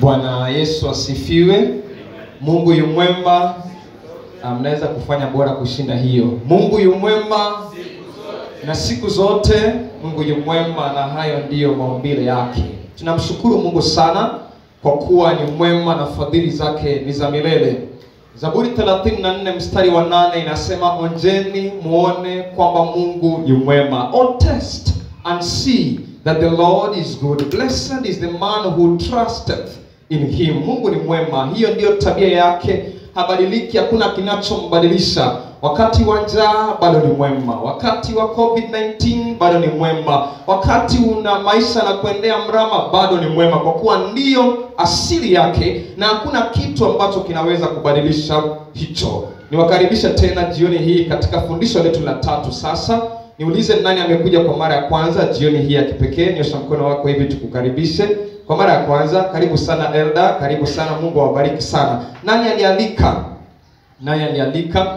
Bwana Yesu asifiwe. Mungu yu mwema. Ah, Mnaweza kufanya bora kushinda hiyo. Mungu yu mwema na siku zote. Mungu yu mwema na hayo ndiyo maumbile yake. Tunamshukuru Mungu sana kwa kuwa ni mwema na fadhili zake ni za milele. Zaburi 34 mstari wa nane inasema onjeni muone kwamba Mungu yu mwema. Oh, test and see that the Lord is good. Blessed is the man who trusteth in him. Mungu ni mwema, hiyo ndiyo tabia yake, habadiliki, hakuna kinachombadilisha. Wakati wa njaa bado ni mwema, wakati wa COVID-19 bado ni mwema, wakati una maisha na kuendea mrama bado ni mwema, kwa kuwa ndiyo asili yake na hakuna kitu ambacho kinaweza kubadilisha hicho. Niwakaribisha tena jioni hii katika fundisho letu la tatu. Sasa niulize nani amekuja kwa mara ya kwanza jioni hii ya kipekee? Nyosha mkono wako hivi tukukaribishe kwa mara ya kwanza. Karibu sana Elda, karibu sana. Mungu awabariki sana. Nani alialika? Nani alialika?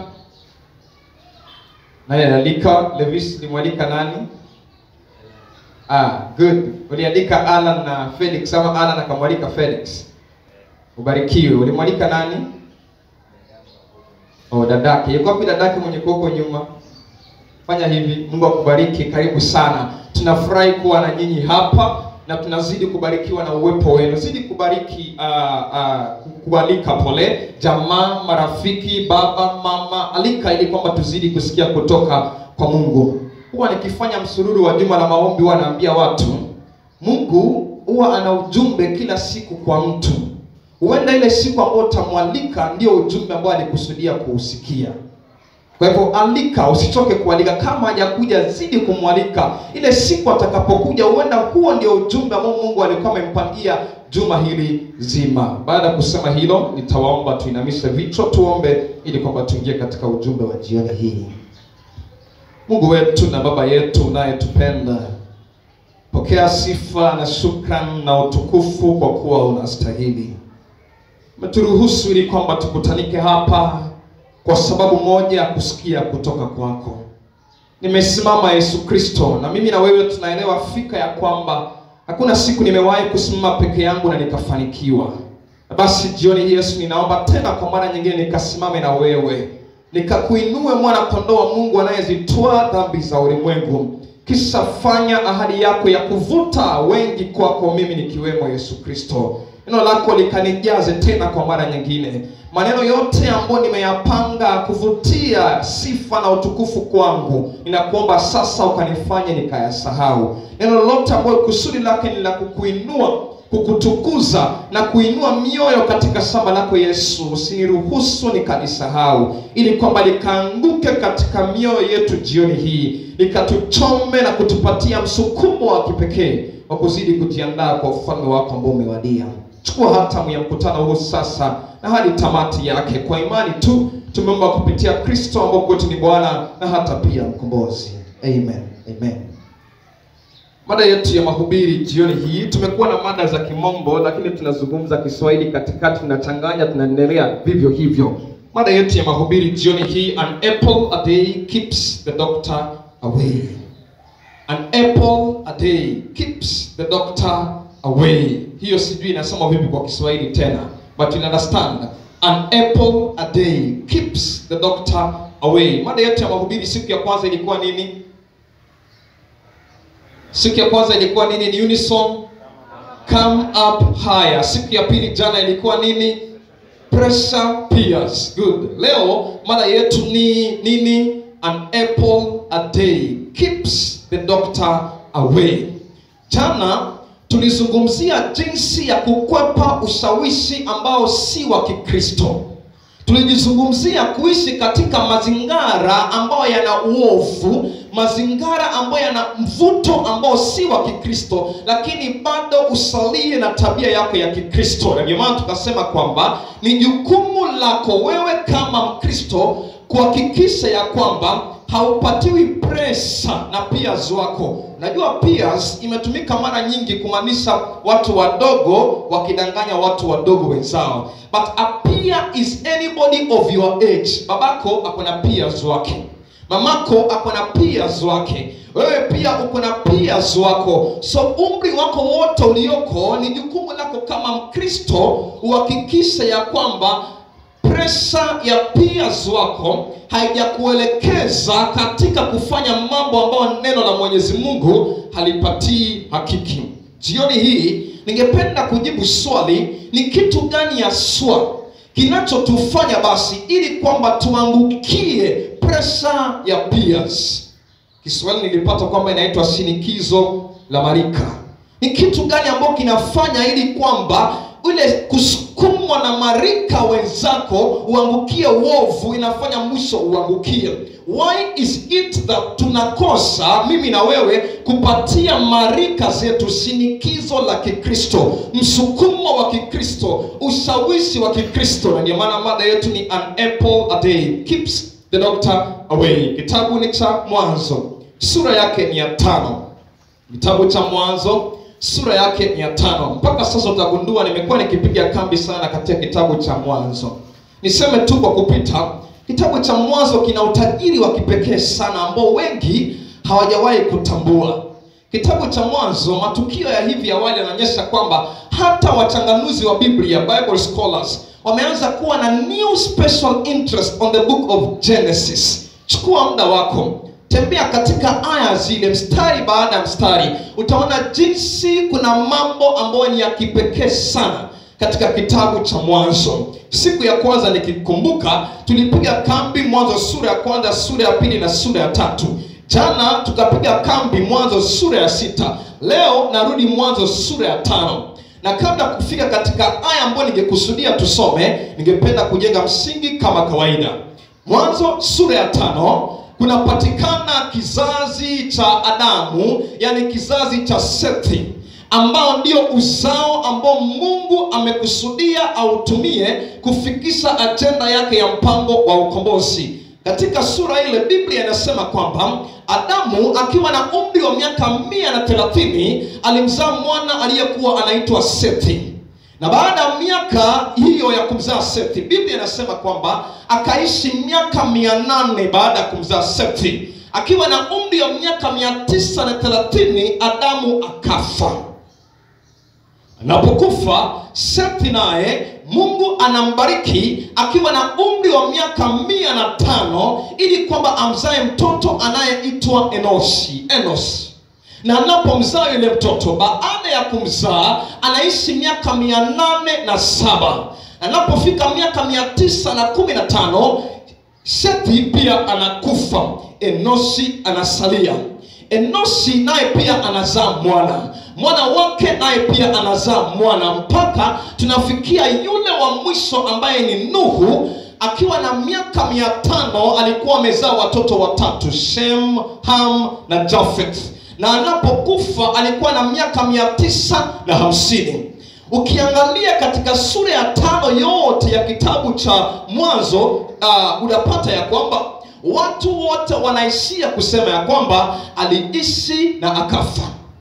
Nani alialika? Levis, limwalika nani? Ah, good. Uliandika Alan na Felix ama Alan akamwalika Felix? Ubarikiwe. Ulimwalika nani? Oh, dadake. Yuko wapi dadake mwenye kuoko nyuma? Fanya hivi. Mungu akubariki. Karibu sana. Tunafurahi kuwa na nyinyi hapa na tunazidi kubarikiwa na uwepo wenu. Zidi kubariki uh, uh, kualika pole jamaa, marafiki, baba, mama, alika ili kwamba tuzidi kusikia kutoka kwa Mungu. Huwa nikifanya msururu wa juma la maombi, huwa naambia watu Mungu huwa ana ujumbe kila siku kwa mtu. Huenda ile siku ambayo utamwalika ndio ujumbe ambao alikusudia kuusikia. Kwa hivyo alika, usichoke kualika. Kama hajakuja zidi kumwalika, ile siku atakapokuja, huenda huo ndio ujumbe ambao Mungu alikuwa amempangia juma hili zima. Baada ya kusema hilo, nitawaomba tuinamishe vichwa, tuombe ili kwamba tuingie katika ujumbe wa jioni hii. Mungu wetu na Baba yetu unayetupenda, pokea sifa na shukran na utukufu kwa kuwa unastahili. Umeturuhusu ili kwamba tukutanike hapa kwa sababu moja ya kusikia kutoka kwako. Nimesimama Yesu Kristo, na mimi na wewe tunaelewa fika ya kwamba hakuna siku nimewahi kusimama peke yangu na nikafanikiwa. Na basi jioni hii Yesu, ninaomba tena kwa mara nyingine nikasimame na wewe, nikakuinue mwana kondoo wa Mungu anayezitoa dhambi za ulimwengu, kisha fanya ahadi yako ya kuvuta wengi kwako, mimi nikiwemo Yesu Kristo. Neno lako likanijaze tena kwa mara nyingine maneno yote ambayo nimeyapanga kuvutia sifa na utukufu kwangu, ninakuomba sasa ukanifanye nikayasahau. Neno lolote ambayo kusudi lake ni la kukuinua, kukutukuza na kuinua mioyo katika shamba lako Yesu, usiniruhusu nikalisahau, ili kwamba likaanguke katika mioyo yetu jioni hii, likatuchome na kutupatia msukumo wa kipekee wa kuzidi kujiandaa kwa ufalme wako ambao umewadia. Chukua hatamu ya mkutano huu sasa na hadi tamati yake. Kwa imani tu tumeomba kupitia Kristo ambao kwetu ni Bwana na hata pia mkombozi. Amen, amen. Mada yetu ya mahubiri jioni hii, tumekuwa na mada za Kimombo, lakini tunazungumza Kiswahili katikati, tunachanganya, tunaendelea vivyo hivyo. Mada yetu ya mahubiri jioni hii, an apple a day keeps the doctor away. An apple a day keeps the doctor away. Hiyo sijui inasoma vipi kwa Kiswahili tena, but you understand. An apple a day keeps the doctor away. Mada yetu ya mahubiri siku ya kwanza ilikuwa nini? Siku ya kwanza ilikuwa nini? Ni unison come up higher. Siku ya pili jana ilikuwa nini? Pressure peers. Good. Leo mada yetu ni nini? An apple a day keeps the doctor away. Jana tulizungumzia jinsi ya kukwepa ushawishi ambao si wa Kikristo. Tulijizungumzia kuishi katika mazingara ambayo yana uovu, mazingara ambayo yana mvuto ambao si wa Kikristo, lakini bado usalie na tabia yako ya Kikristo. Na ndio maana tukasema kwamba ni jukumu lako wewe kama Mkristo kuhakikisha ya kwamba haupatiwi presa na peers wako. Unajua peers imetumika mara nyingi kumaanisha watu wadogo wakidanganya watu wadogo wenzao, but a peer is anybody of your age. Babako ako na peers wake, mamako ako na peers wake wewe pia uko na peers wako so umri wako wote ulioko ni jukumu lako kama mkristo uhakikishe ya kwamba presha ya peers wako haijakuelekeza katika kufanya mambo ambayo neno la mwenyezi mungu halipatii hakiki jioni hii ningependa kujibu swali ni kitu gani haswa kinachotufanya basi ili kwamba tuangukie presha ya peers kiswahili nilipata kwamba inaitwa shinikizo la marika ni kitu gani ambayo kinafanya ili kwamba ile kusukumwa na marika wenzako uangukie uovu inafanya mwisho uangukie why is it that tunakosa mimi na wewe kupatia marika zetu shinikizo la kikristo msukumo wa kikristo ushawishi wa kikristo na ndio maana mada yetu ni an apple a day keeps the doctor away kitabu ni cha mwanzo sura yake ni ya tano kitabu cha mwanzo sura yake ni ya tano mpaka sasa utagundua nimekuwa nikipiga kambi sana katika kitabu cha mwanzo niseme tu kwa kupita kitabu cha mwanzo kina utajiri wa kipekee sana ambao wengi hawajawahi kutambua kitabu cha mwanzo matukio ya hivi awali yanaonyesha kwamba hata wachanganuzi wa biblia bible scholars wameanza kuwa na new special interest on the book of genesis chukua muda wako tembea katika aya zile mstari baada ya mstari utaona jinsi kuna mambo ambayo ni ya kipekee sana katika kitabu cha mwanzo siku ya kwanza nikikumbuka tulipiga kambi mwanzo sura ya kwanza sura ya pili na sura ya tatu jana tukapiga kambi mwanzo sura ya sita leo narudi mwanzo sura ya tano na kabla ya kufika katika aya ambayo ningekusudia tusome ningependa kujenga msingi kama kawaida mwanzo sura ya tano kunapatikana kizazi cha adamu yani kizazi cha sethi ambao ndio uzao ambao mungu amekusudia autumie kufikisha ajenda yake ya mpango wa ukombozi katika sura ile biblia inasema kwamba adamu akiwa na umri wa miaka mia na thelathini alimzaa mwana aliyekuwa anaitwa sethi na baada ya miaka hiyo ya kumzaa sethi biblia inasema kwamba akaishi miaka mia nane baada ya kumzaa sethi akiwa na umri wa miaka mia tisa na thelathini adamu akafa anapokufa sethi naye mungu anambariki akiwa na umri wa miaka mia na tano ili kwamba amzae mtoto anayeitwa enoshi enos na anapomzaa yule mtoto baada ya kumzaa anaishi miaka mia nane na saba anapofika miaka mia tisa na kumi na tano sethi pia anakufa enoshi anasalia enoshi naye pia anazaa mwana mwana wake naye pia anazaa mwana mpaka tunafikia yule wa mwisho ambaye ni nuhu akiwa na miaka mia tano alikuwa amezaa watoto watatu shem ham na jafet na anapokufa alikuwa na miaka mia tisa na hamsini ukiangalia katika sura ya tano yote ya kitabu cha mwanzo uh, unapata ya kwamba watu wote wanaishia kusema ya kwamba aliishi na akafa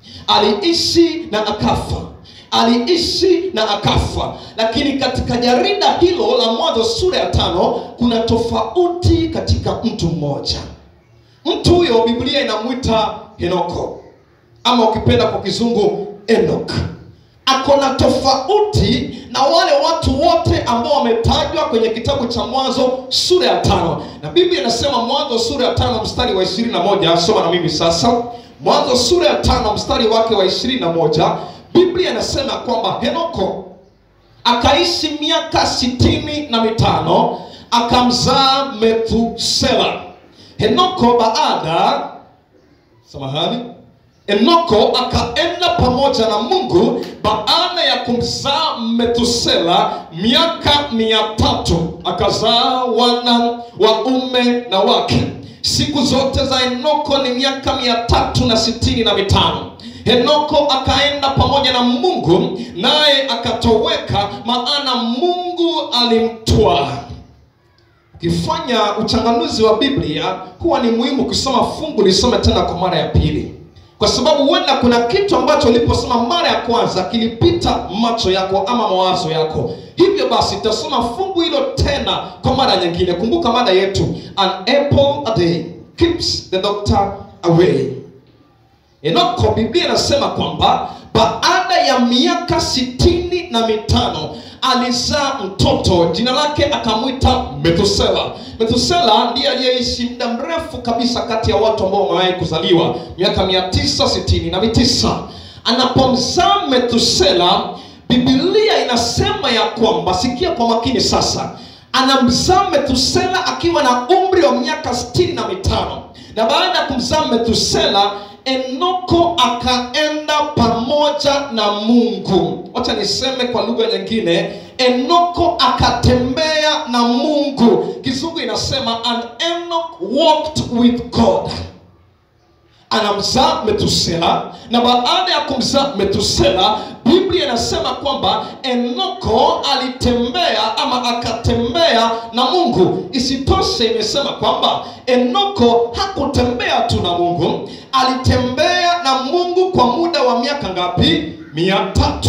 aliishi na akafa aliishi na akafa lakini katika jarida hilo la mwanzo sura ya tano kuna tofauti katika mtu mmoja mtu huyo biblia inamwita henoko ama ukipenda kwa kizungu enok ako na tofauti na wale watu wote ambao wametajwa kwenye kitabu cha mwanzo sura ya tano na biblia inasema mwanzo sura ya tano mstari wa ishirini na moja soma na mimi sasa mwanzo sura ya tano mstari wake wa ishirini na moja biblia inasema kwamba henoko akaishi miaka sitini na mitano akamzaa methusela henoko baada samahani enoko akaenda pamoja na mungu baada ya kumzaa metusela miaka mia tatu akazaa wana waume na wake siku zote za enoko ni miaka mia tatu na sitini na mitano henoko akaenda pamoja na mungu naye akatoweka maana mungu alimtwaa ukifanya uchanganuzi wa biblia huwa ni muhimu kusoma fungu lisome tena kwa mara ya pili kwa sababu huenda kuna kitu ambacho uliposoma mara ya kwanza kilipita macho yako ama mawazo yako hivyo basi tasoma fungu hilo tena kwa mara nyingine kumbuka mada yetu an apple a day keeps the doctor away enoko biblia inasema kwamba baada ya miaka sitini na mitano alizaa mtoto jina lake akamwita methusela methusela ndiye aliyeishi muda mrefu kabisa kati ya watu ambao wamewahi kuzaliwa miaka mia tisa sitini na mitisa anapomzaa methusela bibilia inasema ya kwamba sikia kwa makini sasa anamzaa methusela akiwa na umri wa miaka sitini na mitano na baada ya kumzaa methusela enoko akaenda pamoja na mungu wacha niseme kwa lugha nyingine enoko akatembea na mungu kizungu inasema an enok walked with god anamzaa metusela na baada ya kumzaa metusela biblia inasema kwamba enoko alitembea ama akatembea na mungu isitoshe imesema kwamba enoko hakutembea tu na mungu alitembea na mungu kwa muda wa miaka ngapi mia tatu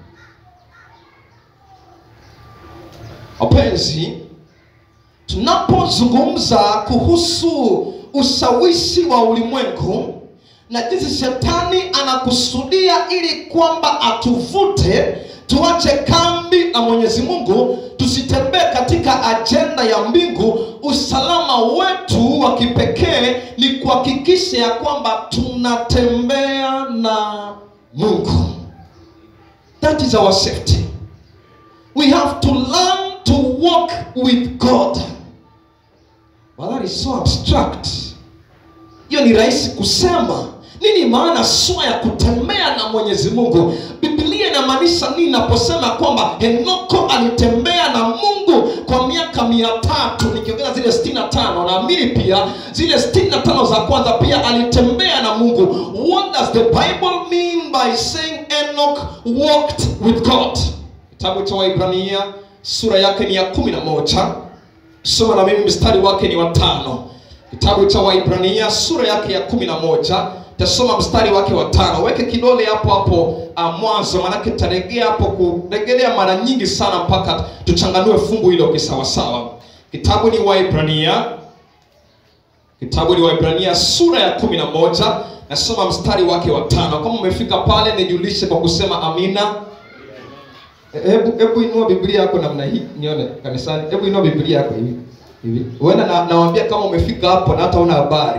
wapenzi tunapozungumza kuhusu ushawishi wa ulimwengu na jinsi shetani anakusudia ili kwamba atuvute tuache kambi na mwenyezi mungu tusitembee katika ajenda ya mbingu usalama wetu wa kipekee ni kuhakikisha ya kwamba tunatembea na mungu that is our safety we have to learn to walk with god well, that is so abstract hiyo ni rahisi kusema nini maana sua ya kutembea na mwenyezi mungu biblia inamaanisha nini inaposema kwamba henoko alitembea na mungu kwa miaka mia tatu nikiongeza zile 65 naamini pia zile 65 za kwanza pia alitembea na mungu what does the bible mean by saying enoch walked with god kitabu cha waibrania sura yake ni ya kumi na moja soma na mimi mstari wake ni watano kitabu cha waibrania sura yake ya kumi na moja tasoma mstari wake wa tano weke kidole hapo hapo uh, mwanzo manake taregea hapo kuregelea mara nyingi sana mpaka tuchanganue fungu hilo kisawasawa kitabu ni waibrania kitabu ni waibrania sura ya kumi na moja nasoma mstari wake wa tano kama umefika pale nijulishe kwa kusema amina hebu hebu inua biblia yako namna hii nione kanisani hebu inua biblia yako hivi hivi huenda na, nawambia kama umefika hapo na hata una habari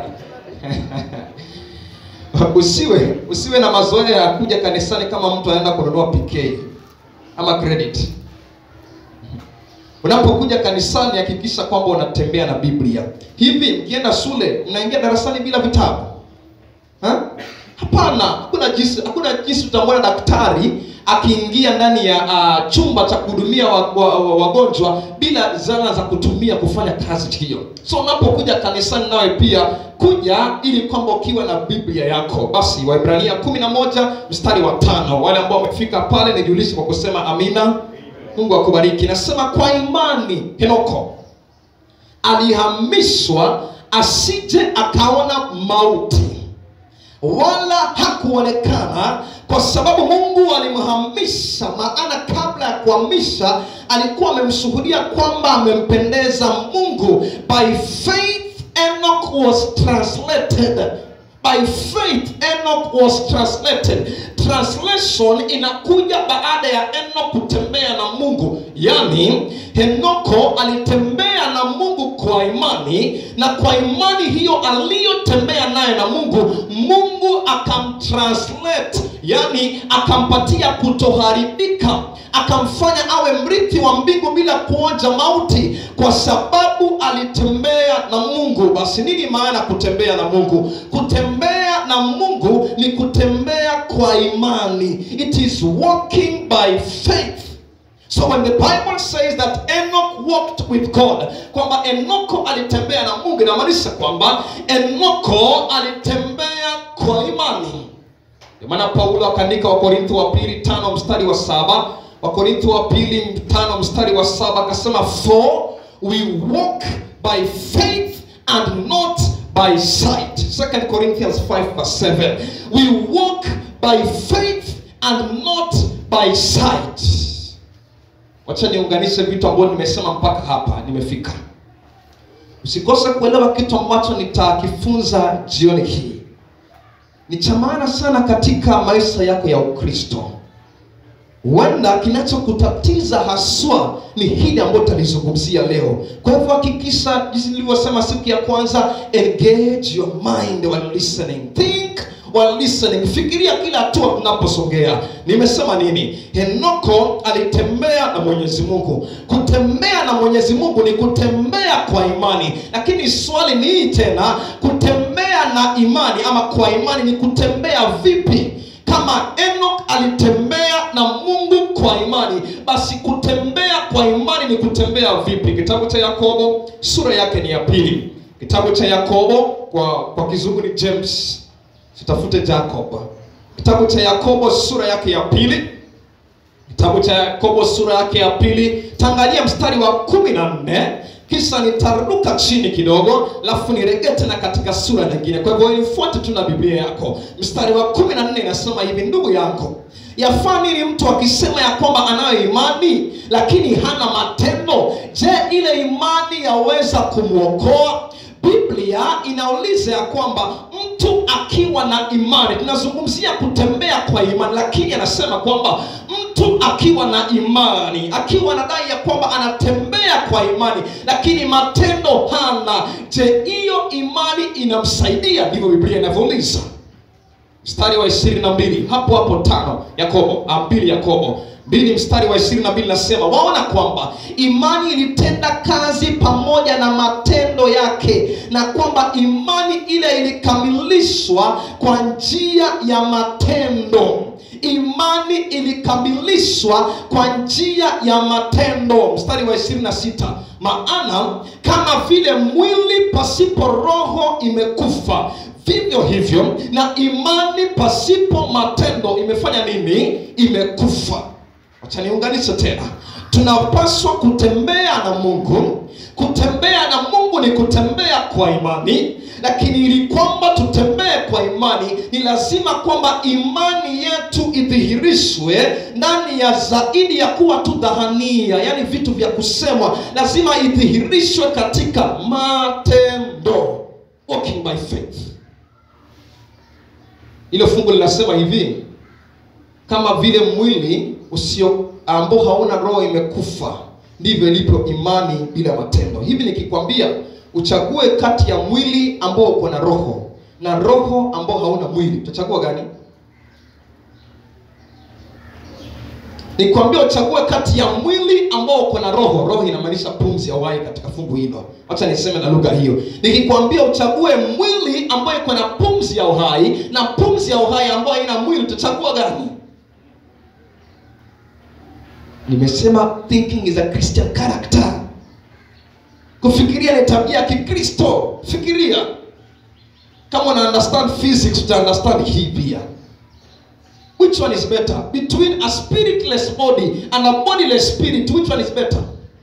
usiwe usiwe na mazoea ya kuja kanisani kama mtu anaenda kununua pk ama credit unapokuja kanisani hakikisha kwamba unatembea na biblia hivi mkienda shule mnaingia darasani bila vitabu ha? hapana hakuna jinsi hakuna jinsi utamwona daktari akiingia ndani ya uh, chumba cha kuhudumia wagonjwa wa, wa, wagonjwa bila zana za kutumia kufanya kazi hiyo so unapokuja kanisani nawe pia kuja ili kwamba ukiwa na biblia yako basi waibrania kumi na moja mstari wa tano wale ambao wamefika pale nijulishe kwa kusema amina mungu akubariki nasema kwa imani henoko alihamishwa asije akaona mauti wala hakuonekana kwa sababu mungu alimhamisha maana kabla ya kuhamisha alikuwa amemshuhudia kwamba amempendeza mungu by faith enoch was translated by faith enoch was translated translation inakuja baada ya enoch kutembea na mungu yaani henoko alitembea na mungu kwa imani na kwa imani hiyo aliyotembea naye na mungu mungu akamtranslate yani akampatia kutoharibika akamfanya awe mrithi wa mbingu bila kuonja mauti kwa sababu alitembea na mungu basi nini maana kutembea na mungu kutembea na mungu ni kutembea kwa imani it is walking by faith so when the bible says that enoch walked with god kwamba enoko alitembea na mungu inamaanisha kwamba enoko alitembea kwa imani ndio maana paulo akaandika wakorintho wa pili tano mstari wa saba wakorintho wa pili tano mstari wa saba akasema for we walk by faith and not by sight 2 corinthians 5 verse 7 we walk by faith and not by sight wacha niunganishe vitu ambavyo nimesema mpaka hapa nimefika usikose kuelewa kitu ambacho nitakifunza jioni hii ni cha maana sana katika maisha yako ya ukristo huenda kinachokutatiza haswa ni hili ambayo tutalizungumzia leo kwa hivyo hakikisha jinsi nilivyosema siku ya kwanza engage your mind while listening think while listening fikiria kila hatua tunaposogea nimesema nini henoko alitembea na mwenyezi mungu kutembea na mwenyezi mungu ni kutembea kwa imani lakini swali ni hii tena kutembea na imani ama kwa imani ni kutembea vipi kama enok alitembea na mungu kwa imani basi kutembea kwa imani ni kutembea vipi kitabu cha yakobo sura yake ni ya pili kitabu cha yakobo kwa kwa kizungu ni james tutafute jacob kitabu cha yakobo sura yake ya pili kitabu cha yakobo sura yake ya pili tangalia mstari wa kumi na nne kisha nitaruka chini kidogo alafu niregee tena katika sura nyingine kwa hivyo nifuate tu na biblia yako mstari wa kumi na nne inasema hivi ndugu yako yafaa nini mtu akisema ya kwamba anayo imani lakini hana matendo je ile imani yaweza kumwokoa biblia inauliza ya kwamba mtu akiwa na imani tunazungumzia kutembea kwa imani lakini anasema kwamba mtu akiwa na imani akiwa anadai ya kwamba anatembea kwa imani lakini matendo hana je hiyo imani inamsaidia ndivyo biblia inavyouliza mstari wa ishirini na mbili hapo hapo tano yakobo ah, mbili yakobo mbili mstari wa ishirini na mbili nasema waona kwamba imani ilitenda kazi pamoja na matendo yake na kwamba imani ile ilikamilishwa kwa njia ya matendo imani ilikamilishwa kwa njia ya matendo mstari wa 26 maana kama vile mwili pasipo roho imekufa vivyo hivyo na imani pasipo matendo imefanya nini imekufa wacha niunganishe tena tunapaswa kutembea na mungu kutembea na mungu ni kutembea kwa imani lakini ili kwamba tutembee kwa imani ni lazima kwamba imani yetu idhihirishwe ndani ya zaidi ya kuwa tu dhahania yaani vitu vya kusemwa lazima idhihirishwe katika matendo walking by faith hilo fungu linasema hivi kama vile mwili usio ambao hauna roho imekufa ndivyo ilivyo imani bila matendo hivi nikikwambia uchague kati ya mwili ambao uko na roho na roho ambao hauna mwili utachagua gani nikwambia uchague kati ya mwili ambao uko na roho roho inamaanisha pumzi ya uhai katika fungu hilo wacha niseme na lugha hiyo nikikwambia uchague mwili ambayo iko na pumzi ya uhai na pumzi ya uhai ambayo haina mwili utachagua gani nimesema thinking is a christian character kufikiria ni tabia ya kikristo fikiria kama una understand physics uta understand hii pia which one is better between a spiritless body and a bodiless spirit which one is better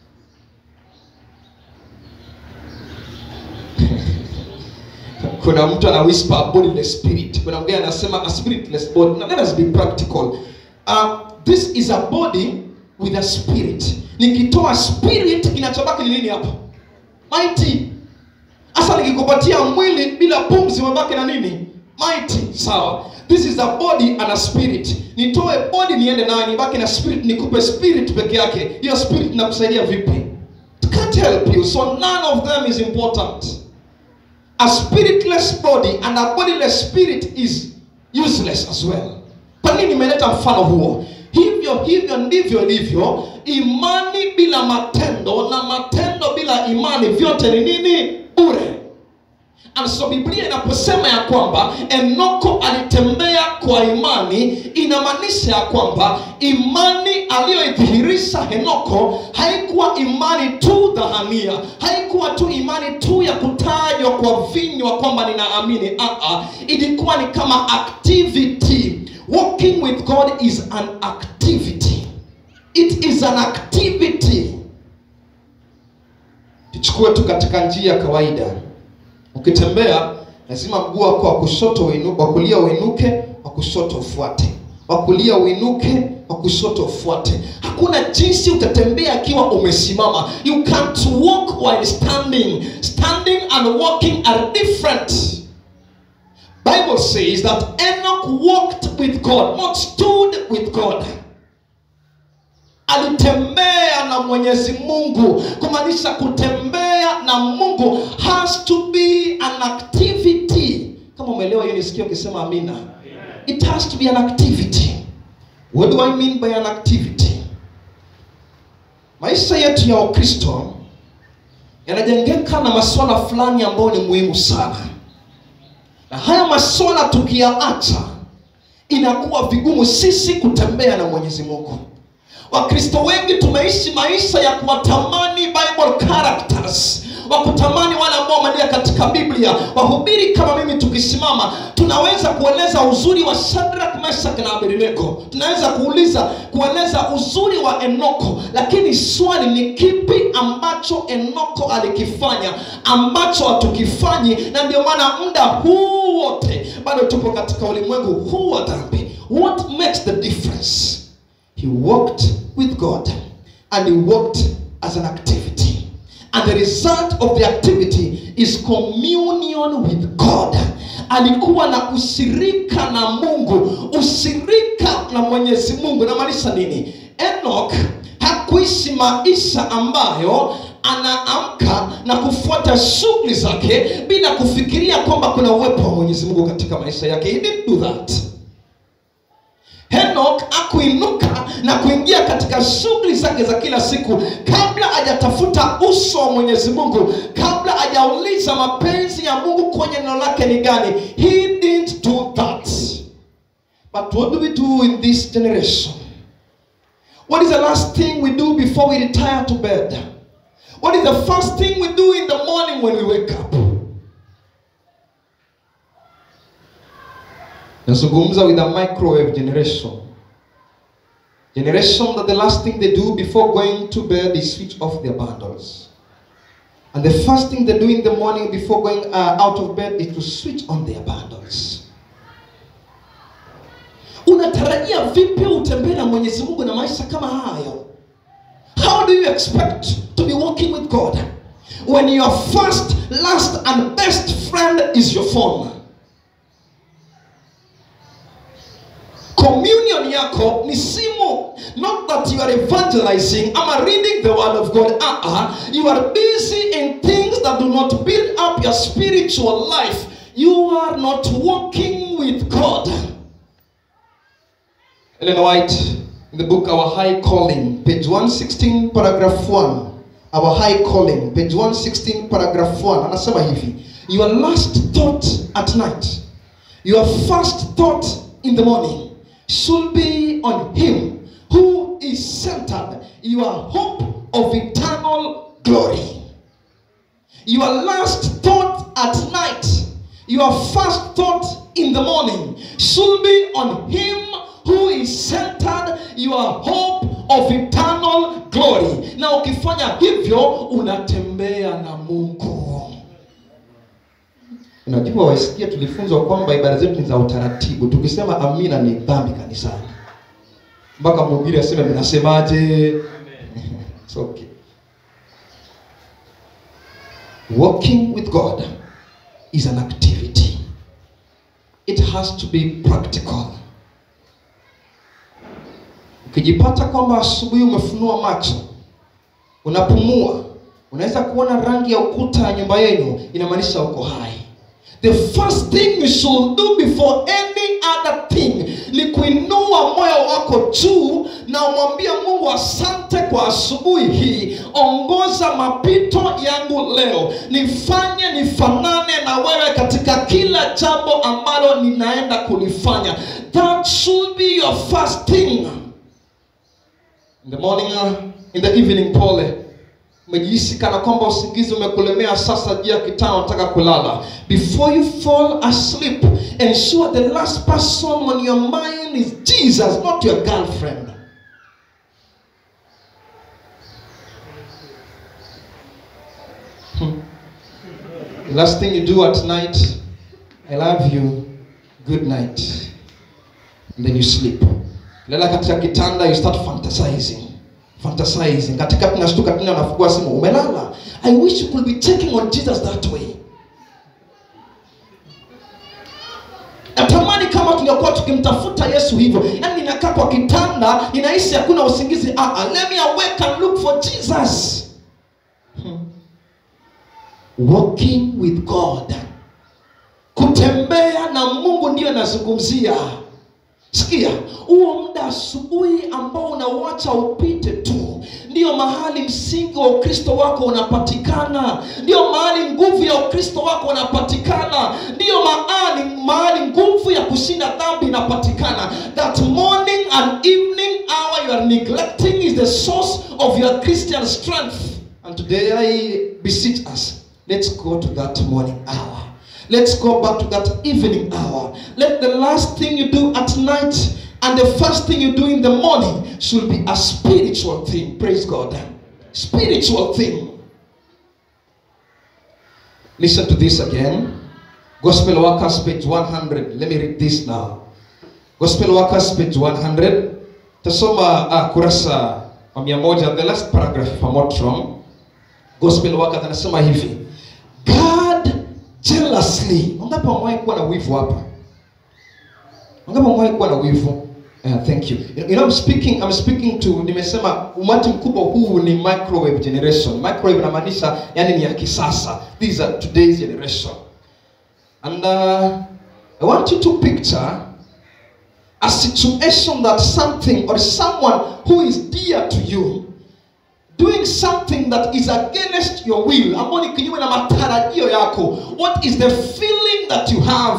kuna mtu ana whisper a bodiless spirit kuna mwingine anasema a spiritless body now let us be practical uh, this is a body with a spirit nikitoa spirit kinachobaki ni nini hapa mighty hasa nikikupatia mwili bila pumzi umebaki na nini mighty sawa this is a body and a spirit nitoe body niende nayo nibaki na spirit nikupe spirit peke yake hiyo spirit inakusaidia vipi It can't help you so none of them is important a spiritless body and a bodiless spirit is useless as well kwa nini nimeleta mfano huo hivyo hivyo ndivyo ilivyo imani bila matendo na matendo bila imani vyote ni nini bure And so biblia inaposema ya kwamba enoko alitembea kwa imani inamaanisha ya kwamba imani aliyoidhihirisha henoko haikuwa imani tu dhahania haikuwa tu imani tu ya kutajwa kwa vinywa kwamba ninaamini Aa, ilikuwa ni kama activity walking with god is an activity it is an activity tuchukue tu katika njia ya kawaida ukitembea lazima mguu wako wa kushoto uinu, wa kulia uinuke wa kushoto ufuate wa kulia uinuke wa kushoto ufuate hakuna jinsi utatembea akiwa umesimama you can't walk while standing standing and walking are different. Bible says that Enoch walked with God, not stood with God. Alitembea na Mwenyezi Mungu, kumaanisha kutembea na Mungu has to be an activity. Kama umeelewa hiyo, nisikie ukisema amina. It has to be an activity. What do I mean by an activity? Maisha yetu ya Ukristo yanajengeka na masuala fulani ambayo ni muhimu sana, na haya masuala tukiyaacha, inakuwa vigumu sisi kutembea na Mwenyezi Mungu. Wakristo wengi tumeishi maisha ya kuwatamani Bible characters, wa kutamani wale ambao wameandika katika Biblia. Wahubiri kama mimi tukisimama, tunaweza kueleza uzuri wa Shadrach, Meshach na Abednego, tunaweza kuuliza kueleza uzuri wa Enoko, lakini swali ni kipi ambacho Enoko alikifanya ambacho hatukifanyi? Na ndio maana muda huu wote bado tupo katika ulimwengu huu wa dhambi. What makes the difference? He walked with God and he walked as an activity. And the result of the activity is communion with God. Alikuwa na ushirika na Mungu, ushirika na Mwenyezi Mungu. Namaanisha nini? Enoch hakuishi maisha ambayo anaamka na kufuata shughuli zake bila kufikiria kwamba kuna uwepo wa Mwenyezi Mungu katika maisha yake. He didn't do that. Henok akuinuka na kuingia katika shughuli zake za kila siku kabla hajatafuta uso wa Mwenyezi Mungu, kabla hajauliza mapenzi ya Mungu kwenye neno lake ni gani. He didn't do that. But what do we do in this generation? What is the last thing we do before we retire to bed? What is the first thing we do in the morning when we wake up? nazungumza with a microwave generation generation that the last thing they do before going to bed is switch off their bundles and the first thing they do in the morning before going uh, out of bed is to switch on their bundles unatarajia vipi utembee na mwenyezi mungu na maisha kama hayo how do you expect to be walking with god when your first last and best friend is your phone communion yako ni simu not that you are evangelizing ama reading the word of god uh-uh. you are busy in things that do not build up your spiritual life you are not walking with god ellen white in the book our high calling page 116 paragraph 1 our high calling page 116 paragraph 1 anasema hivi your last thought at night your first thought in the morning should be on him who is centered your hope of eternal glory your last thought at night your first thought in the morning should be on him who is centered your hope of eternal glory na ukifanya hivyo unatembea na mungu unajua waisikia tulifunzwa kwamba ibada zetu ni za utaratibu tukisema amina ni dhambi kanisani mpaka mhubiri aseme mnasemaje It's okay. walking with god is an activity it has to be practical ukijipata kwamba asubuhi umefunua macho unapumua unaweza kuona rangi ya ukuta ya nyumba yenu inamaanisha uko hai the first thing you should do before any other thing ni kuinua moyo wako juu na umwambia mungu asante kwa asubuhi hii ongoza mapito yangu leo nifanye nifanane na wewe katika kila jambo ambalo ninaenda kulifanya that should be your first thing in the morning uh, in the evening pole umejihisi kana kwamba usingizi umekulemea sasa juu ya kitanda unataka kulala before you fall asleep ensure the last person on your mind is jesus not your girlfriend Hmm. the last thing you do at night i love you good night and then you sleep lala katika kitanda you start fantasizing fantasizing katika tunashtuka tena unafungua simu umelala i wish you could be checking on jesus that way tungekuwa tukimtafuta yesu hivyo yaani ninakaa kwa kitanda ninahisi hakuna usingizi ah, ah, let me awake and look for jesus hmm. walking with god kutembea na mungu ndiyo nazungumzia sikia huo muda asubuhi ambao unauacha upite tu ndiyo mahali msingi wa ukristo wako unapatikana ndiyo mahali nguvu ya ukristo wako unapatikana ndiyo mahali mahali nguvu ya kushinda dhambi inapatikana that morning and evening hour you are neglecting is the source of your christian strength and today i beseech us let's go to that morning hour Let's go back to that evening hour. Let the last thing you do at night and the first thing you do in the morning should be a spiritual thing. Praise God. Spiritual thing. Listen to this again. Gospel Workers, page 100. Let me read this now. Gospel Workers, page 100. Tasoma uh, kurasa wa mia moja, the last paragraph if I'm not wrong. Gospel Workers anasema hivi. God jealously. Wangapi wamewahi kuwa na wivu hapa? Wangapi wamewahi kuwa na wivu? Uh, thank you. You know, I'm speaking, I'm speaking to nimesema umati mkubwa huu ni microwave generation. Microwave inamaanisha yani ni ya kisasa. These are today's generation. And uh, I want you to picture a situation that something or someone who is dear to you doing something that is against your will ambao ni kinyume na matarajio yako what is the feeling that you have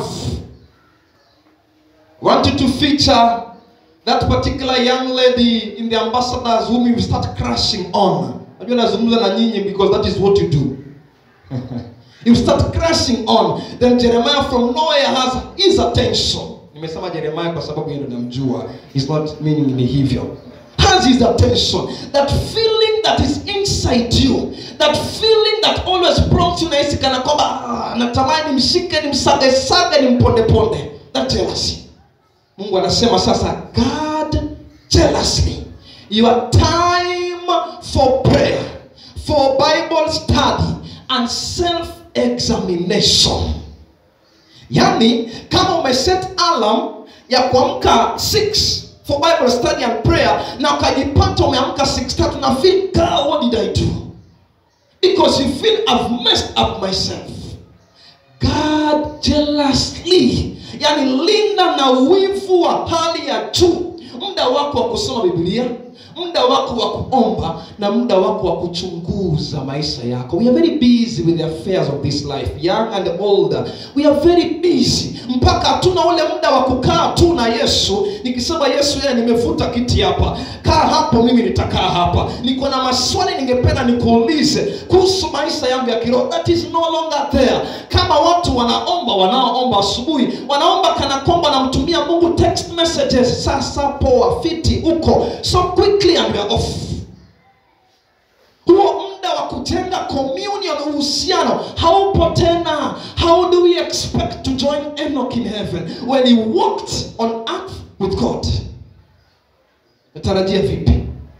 I want you to feature that particular young lady in the ambassadors whom you start crushing on najua nazungumza na nyinyi because that is what you do you start crushing on then jeremiah from nowhere has his attention nimesema jeremiah kwa sababu yeye ndo namjua is not meaning ni hivyo has his attention that feeling that is inside you that feeling that always prompts you nahisi kana kwamba ah, natamani nimshike nimsagesage nimpondeponde that jealousy mungu anasema sasa god jealously your time for prayer for bible study and self examination yaani kama umeset alarm ya kuamka 6 for bible study and prayer na ukajipata umeamka 6 tatu na feel God, what did i do because you feel i've messed up myself god jealously yani linda na wivu wa hali ya juu muda wako wa kusoma biblia muda wako wa kuomba na muda wako wa kuchunguza maisha yako we are very busy with the affairs of this life young and older we are very busy mpaka hatuna ule muda wa kukaa tu na yesu nikisema yesu yeye nimevuta kiti hapa kaa hapo mimi nitakaa hapa niko na maswali ningependa nikuulize kuhusu maisha yangu ya kiroho that is no longer there kama watu wanaomba wanaoomba asubuhi wanaomba kana kwamba wanamtumia mungu text messages sasa poa fiti huko so quickly and we are off huo muda wa kujenga communion uhusiano haupo tena how do we expect to join enoch in heaven when he walked on earth with god natarajia vipi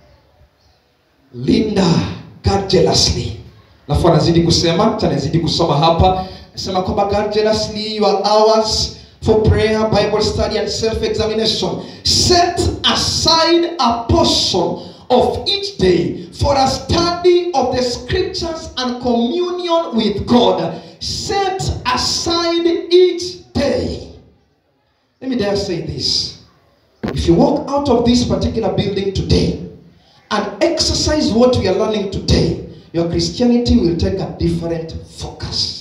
linda god jealously alafu anazidi kusema tanazidi kusoma hapa nasema kwamba god jealously your hours for prayer bible study and self examination set aside a portion of each day for a study of the scriptures and communion with god set aside each day let me dare say this if you walk out of this particular building today and exercise what we are learning today, your Christianity will take a different focus.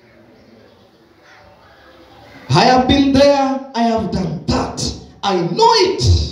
I have been there, I have done that. I know it.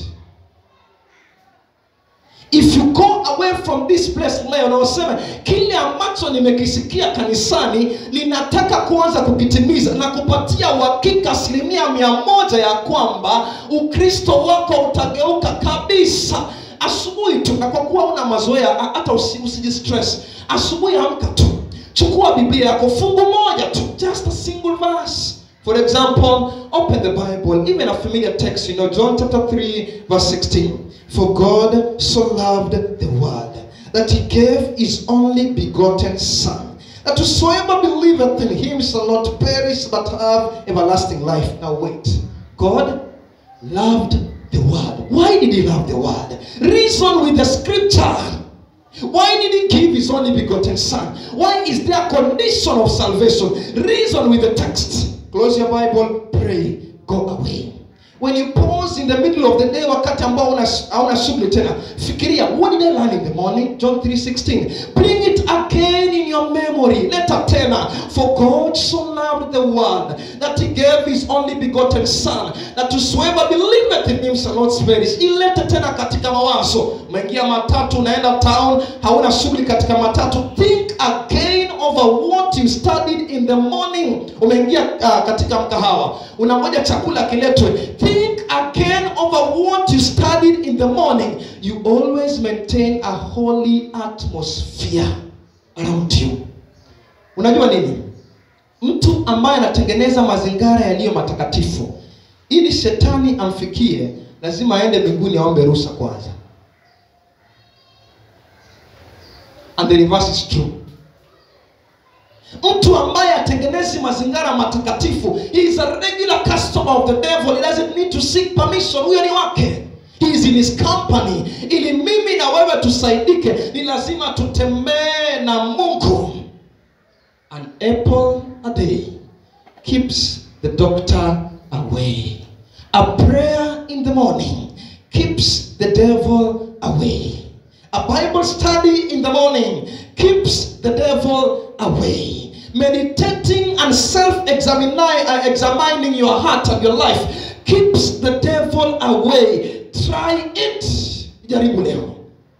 If you go away from this place leo na useme kile ambacho nimekisikia kanisani ninataka kuanza kukitimiza na kupatia uhakika asilimia mia moja ya kwamba ukristo wako utageuka kabisa asubuhi tu na kwa kuwa una mazoea ha- hata usi- usijistress asubuhi amka tu chukua biblia yako fungu moja tu just a single verse for example open the bible even a familiar text you know john chapter 3 verse 16 for god so loved the world that he gave his only begotten son that whosoever believeth in him shall not perish but have everlasting life now wait God loved the world. Why did he love the world? Reason with the scripture. Why did he give his only begotten son? Why is there a condition of salvation? Reason with the text. Close your Bible, pray, go away. When you pause in the middle of the day wakati ambao una- hauna shughuli tena, fikiria, what did I learn in the morning? John 3:16. Bring it again in your memory. Leta tena. For God so loved the world that he gave his only begotten son that whosoever believeth in him shall not perish. Ilete tena katika mawazo. Umeingia matatu, unaenda town, hauna shughuli katika matatu. Think again over what you studied in the morning. Umeingia uh, katika mkahawa, unangoja chakula kiletwe. Think again over what you studied in the morning. You always maintain a holy atmosphere around you. Unajua nini? Mtu ambaye anatengeneza mazingira yaliyo matakatifu ili shetani amfikie, lazima aende mbinguni aombe ruhusa kwanza. And the reverse is true. Mtu ambaye atengenezi mazingira matakatifu, he is a regular customer of the devil. He doesn't need to seek permission. Huyo ni wake. He is in his company. Ili mimi na wewe tusaidike, ni lazima tutembee na Mungu. An apple a day keeps the doctor away. A prayer in the morning keeps the devil away. A Bible study in the morning keeps the devil away. Meditating and self examining your heart and your life keeps the devil away. Try it. Jaribu leo.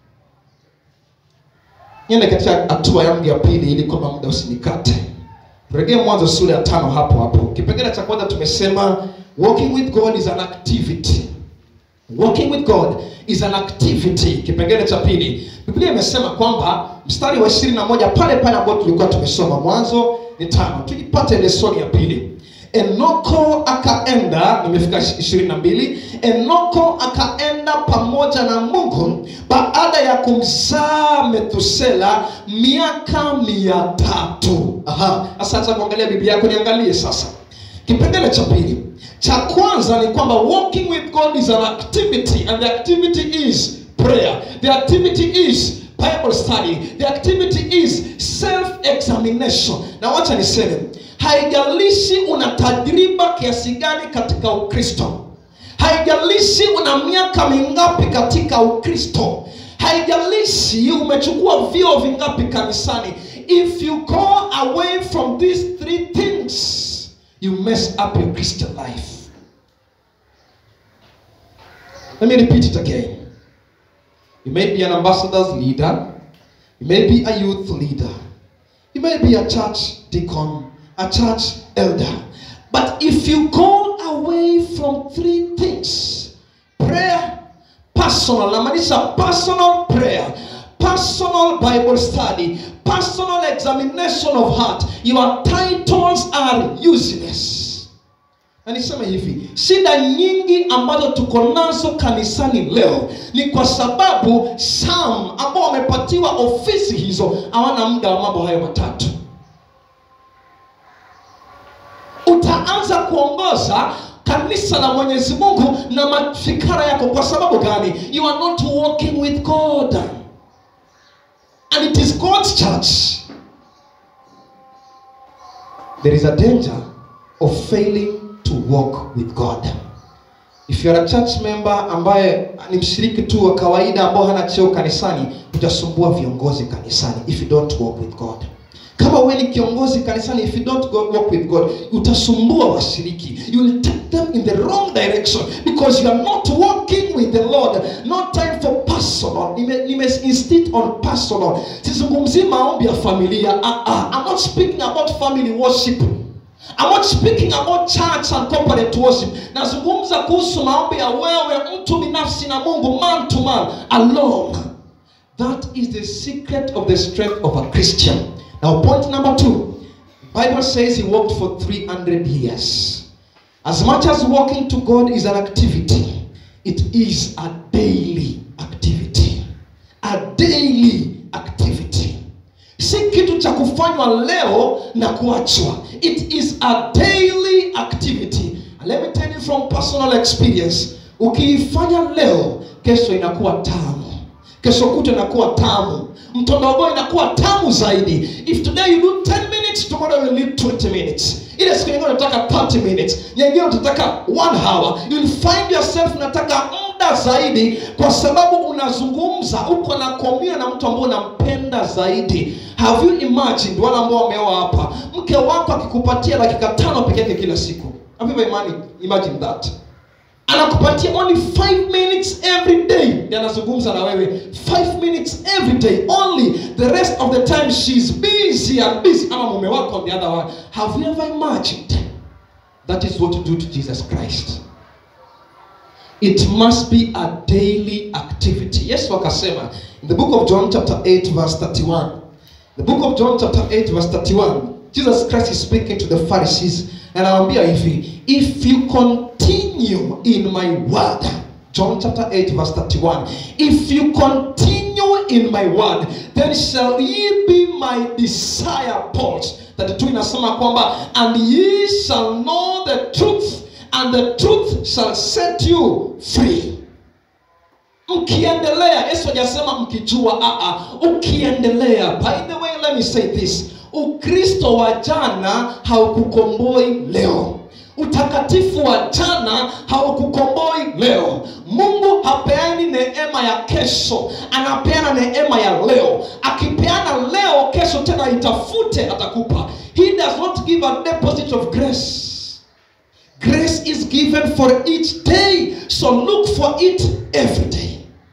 Niende katika hatua yangu ya pili ili kwamba muda usinikate. Rejea Mwanzo sura ya tano hapo hapo. Kipengele cha kwanza tumesema walking with God is an activity. Walking with God is an activity. Kipengele cha pili, Biblia imesema kwamba mstari wa 21 pale pale ambao tulikuwa tumesoma Mwanzo ni tano, tujipate lesoni ya pili. Enoko akaenda, nimefika 22. Enoko akaenda pamoja na Mungu baada ya kumzaa Methusela miaka mia tatu. Aha, sasa kuangalia Biblia yako, niangalie sasa kipengele cha pili cha kwanza ni kwamba walking with god is an activity and the activity is prayer the activity is bible study the activity is self examination na wacha niseme haijalishi una tajriba kiasi gani katika ukristo haijalishi una miaka mingapi katika ukristo haijalishi umechukua vio vingapi kanisani if you go away from these three things you mess up your Christian life. Let me repeat it again. You may be an ambassador's leader, you may be a youth leader, you may be a church deacon, a church elder. But if you go away from three things prayer, personal, namaanisha personal prayer, personal Bible study, personal examination of heart, your titles are useless. Na niseme hivi, shida nyingi ambazo tuko nazo kanisani leo ni kwa sababu some ambao wamepatiwa ofisi hizo hawana muda wa mambo hayo matatu. Utaanza kuongoza kanisa la Mwenyezi Mungu na mafikara yako. Kwa sababu gani? You are not walking with God and it is God's church. There is a danger of failing to walk with God. If you are a church member ambaye ni mshiriki tu wa kawaida ambao hana cheo kanisani, utasumbua viongozi kanisani if you don't walk with God. Kama wewe ni kiongozi kanisani, if you don't go walk with God, utasumbua washiriki. You will take them in the wrong direction because you are not walking with the Lord. No time for personal. Nime, nime insist on personal. Sizungumzii maombi ya familia. Uh, uh, I'm not speaking about family worship. I'm not speaking about church and corporate worship. Nazungumza kuhusu maombi ya wewe mtu binafsi na Mungu, man to man, alone. That is the secret of the strength of a Christian. Now, point number two. Bible says he walked for 300 years. As much as walking to God is an activity, it is a daily activity. A daily activity. Si kitu cha kufanywa leo na kuachwa. It is a daily activity. let me tell you from personal experience ukiifanya leo kesho inakuwa tamu kesho kuta inakuwa tamu mtondogo inakuwa tamu zaidi if today you do 10 minutes tomorrow you will need 20 minutes ile siku nyingine unataka 30 minutes nyingine utataka 1 hour you will find yourself unataka muda zaidi kwa sababu unazungumza uko na komia na mtu ambao unampenda zaidi have you imagined wale ambao wameoa hapa mke wako akikupatia dakika tano peke yake kila siku have you ever imagine, imagine that anakupatia only 5 minutes every day ndiye anazungumza na wewe 5 minutes every day only the rest of the time she's busy and busy ama mume wako on the other one have you ever imagined that is what you do to jesus christ it must be a daily activity yesu akasema in the book of john chapter 8 verse 31 the book of john chapter 8 verse 31 jesus christ is speaking to the pharisees and anawaambia hivi if you continue in my word john chapter 8 verse 31 if you continue in my word then shall ye be my disciples 32 inasema kwamba and ye shall know the truth and the truth shall set you free mkiendelea yesu hajasema mkijua aa ukiendelea by the way let me say this ukristo wa jana haukukomboi leo utakatifu wa jana haukukomboi leo mungu hapeani neema ya kesho anapeana neema ya leo akipeana leo kesho tena itafute atakupa he does not give a deposit of grace grace is given for each day so look for it every day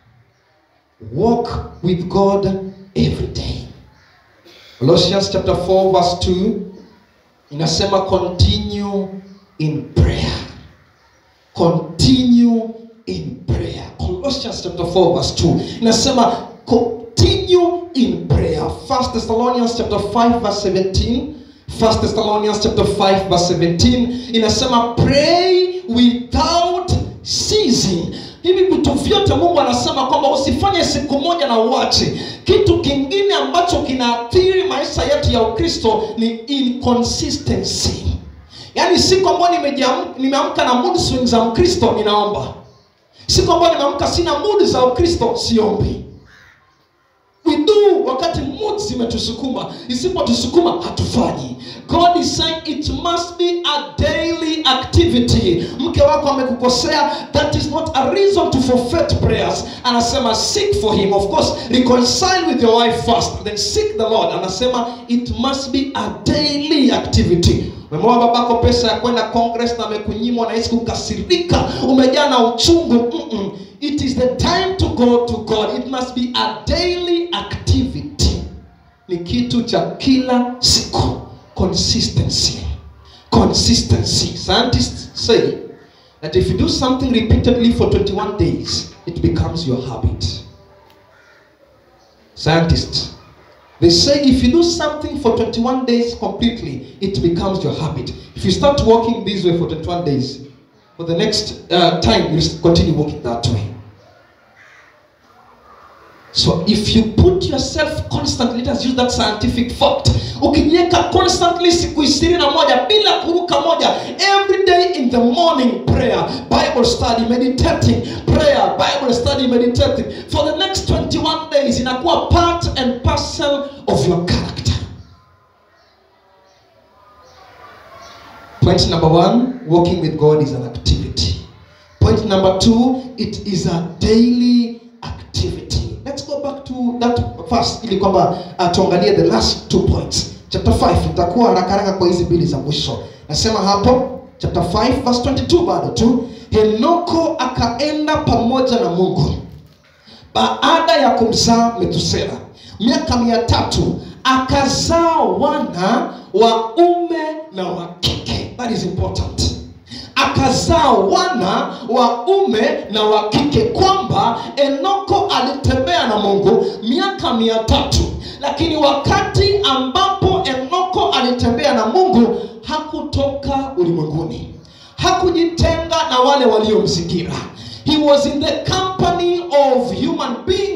walk with god every day colossians chapter 4 verse 2 inasema continue in prayer continue in prayer colossians chapter 4 verse 2 inasema continue in prayer first thessalonians chapter 5 verse 17 first thessalonians chapter 5 verse 17 inasema pray without ceasing hivi vitu vyote mungu anasema kwamba usifanye siku moja na uache kitu kingine ambacho kinaathiri maisha yetu ya ukristo ni inconsistency yaani siku ambayo nimejiam- nimeamka na mood swings za mkristo ninaomba siku ambayo nimeamka sina mood za ukristo siombi we do wakati mood zimetusukuma isipotusukuma hatufanyi god is saying it must be a daily activity mke wako amekukosea that is not a reason to forfeit prayers anasema seek for him of course reconcile with your wife first then seek the lord anasema it must be a daily activity umemoa babako pesa ya kwenda congress na amekunyimwa nahisi kukasirika umejaa na uchungu Mm-mm. it is the time to go to god it must be a daily activity ni kitu cha kila siku consistency consistency scientists say that if you do something repeatedly for 21 days it becomes your habit scientists they say if you do something for 21 days completely, it becomes your habit. If you start walking this way for 21 days, for the next uh, time, you continue walking that way. So if you put yourself constantly, let us use that scientific fact. Ukijiweka constantly siku ishirini na moja bila kuruka moja, every day in the morning prayer, Bible study, meditating, prayer, Bible study, meditating for the next 21 days inakuwa part and parcel of your character. Point number one, walking with God is an activity. Point number two, it is a daily activity. Let's go back to that first ili kwamba uh, tuangalie the last two points. Chapter 5 itakuwa haraka haraka kwa hizi mbili za mwisho. Nasema hapo chapter 5 verse 22 bado tu. Henoko akaenda pamoja na Mungu baada ya kumzaa Metusela miaka mia tatu akazaa wana waume na wa kike. That is important akazaa wana waume na wa kike kwamba enoko alitembea na mungu miaka mia tatu lakini wakati ambapo enoko alitembea na mungu hakutoka ulimwenguni hakujitenga na wale waliomzingira he was in the company of human beings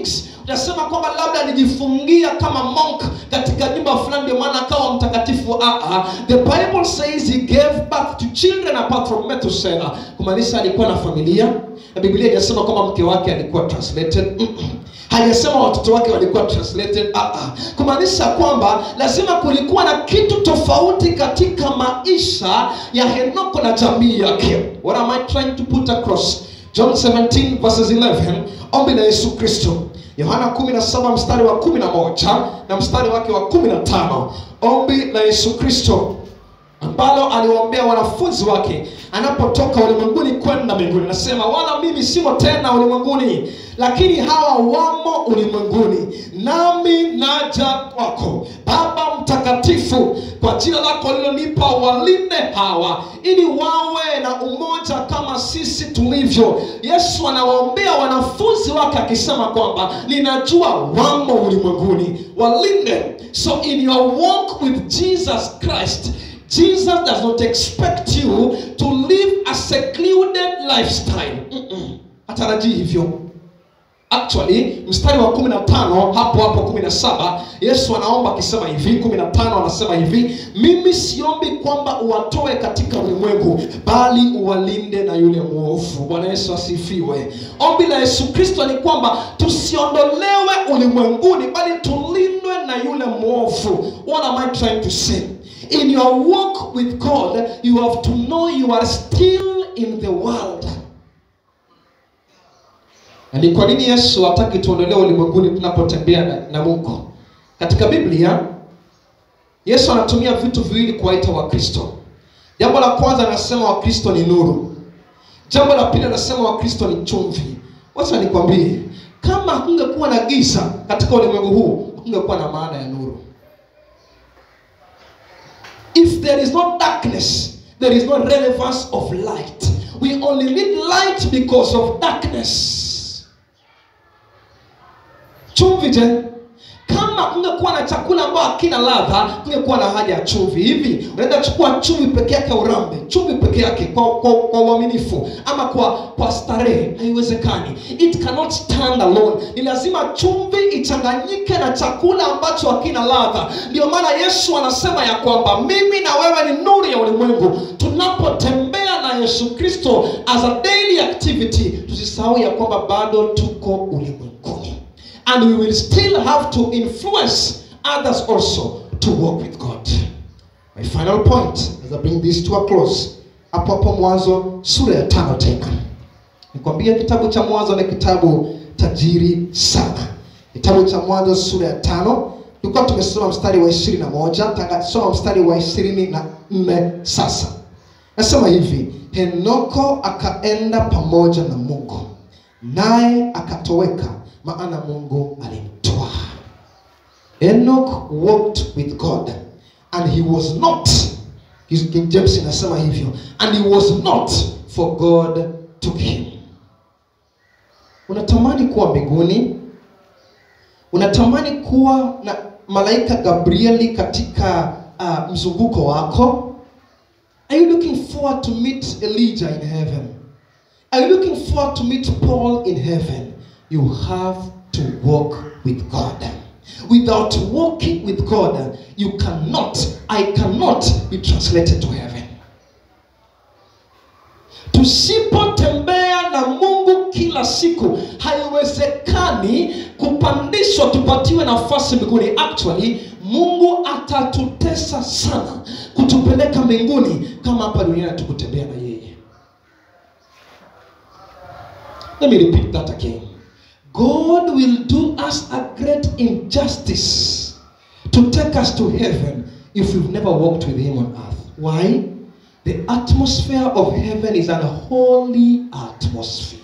utasema kwamba labda alijifungia kama monk katika nyumba fulani ndio maana akawa mtakatifu ah, ah. the bible says he gave birth to children apart from Methuselah kumaanisha alikuwa na familia na biblia inasema kwamba mke wake alikuwa translated Mm-mm. hajasema watoto wake walikuwa translated ah, ah. kumaanisha kwamba lazima kulikuwa na kitu tofauti katika maisha ya henoko na jamii yake what am i trying to put across john 17 verses 11 ombi la yesu kristo yohana 17 mstari wa 11 na mstari wake wa 15 ombi la yesu kristo ambalo aliwaombea wanafunzi wake anapotoka ulimwenguni kwenda mbinguni nasema wala mimi simo tena ulimwenguni lakini hawa wamo ulimwenguni nami naja kwako baba mtakatifu kwa jina lako lilonipa walinde hawa ili wawe na umoja kama sisi tulivyo yesu anawaombea wanafunzi wake akisema kwamba ninajua wamo ulimwenguni walinde so in your walk with jesus christ Jesus does not expect you to live a secluded lifestyle. Mm-mm. Hatarajii hivyo. Actually, mstari wa 15 hapo hapo 17 Yesu anaomba akisema hivi, 15 anasema hivi, mimi siombi kwamba uwatoe katika ulimwengu, bali uwalinde na yule mwovu. Bwana Yesu asifiwe. Ombi la Yesu Kristo ni kwamba tusiondolewe ulimwenguni, bali tulindwe na yule mwovu. What am I trying to say? In your walk with God, you have to know you are still in the world. Na ni kwa nini Yesu hataki tuondolewe ulimwenguni tunapotembea na, na Mungu? Katika Biblia Yesu anatumia vitu viwili kuwaita Wakristo. Jambo la kwanza anasema Wakristo ni nuru. Jambo la pili anasema Wakristo ni chumvi. Wacha nikwambie, kama hakungekuwa na giza katika ulimwengu huu, hakungekuwa na maana ya nuru. If there is no darkness, there is no relevance of light. We only need light because of darkness. Chumvi je? Kama kungekuwa na chakula ambayo hakina ladha, kungekuwa na haja ya chumvi. Hivi unaweza chukua chumvi peke yake urambe, chumvi peke yake kwa kwa, kwa uaminifu ama kwa kwa starehe, haiwezekani. It cannot stand alone. Ni lazima chumvi ichanganyike na chakula ambacho hakina ladha. Ndio maana Yesu anasema ya kwamba mimi na wewe ni nuru ya ulimwengu. Tunapotembea na Yesu Kristo as a daily activity, tusisahau ya kwamba bado tuko ulimwenguni and we will still have to influence others also to walk with God. My final point as I bring this to a close, hapo hapo Mwanzo sura ya tano tena. Nikwambia kitabu cha Mwanzo ni kitabu tajiri sana. Kitabu cha Mwanzo sura ya tano tulikuwa tumesoma mstari wa ishirini na moja takasoma mstari wa ishirini na nne sasa. Nasema hivi, Henoko akaenda pamoja na Mungu naye akatoweka maana Mungu alimtoa. Enoch walked with God and he was not His King James inasema hivyo and he was not for God took him. Unatamani kuwa mbinguni? Unatamani kuwa na malaika Gabrieli katika uh, mzunguko wako? Are you looking forward to meet Elijah in heaven? Are you looking forward to meet Paul in heaven? You have to walk with God. Without walking with God, you cannot, I cannot be translated to heaven. Tusipotembea na Mungu kila siku, haiwezekani kupandishwa tupatiwe nafasi mbinguni. Actually, Mungu atatutesa sana kutupeleka mbinguni kama hapa duniani tukutembea na yeye. Let me repeat that again. God will do us a great injustice to take us to heaven if we've never walked with Him on earth. Why? The atmosphere of heaven is an holy atmosphere.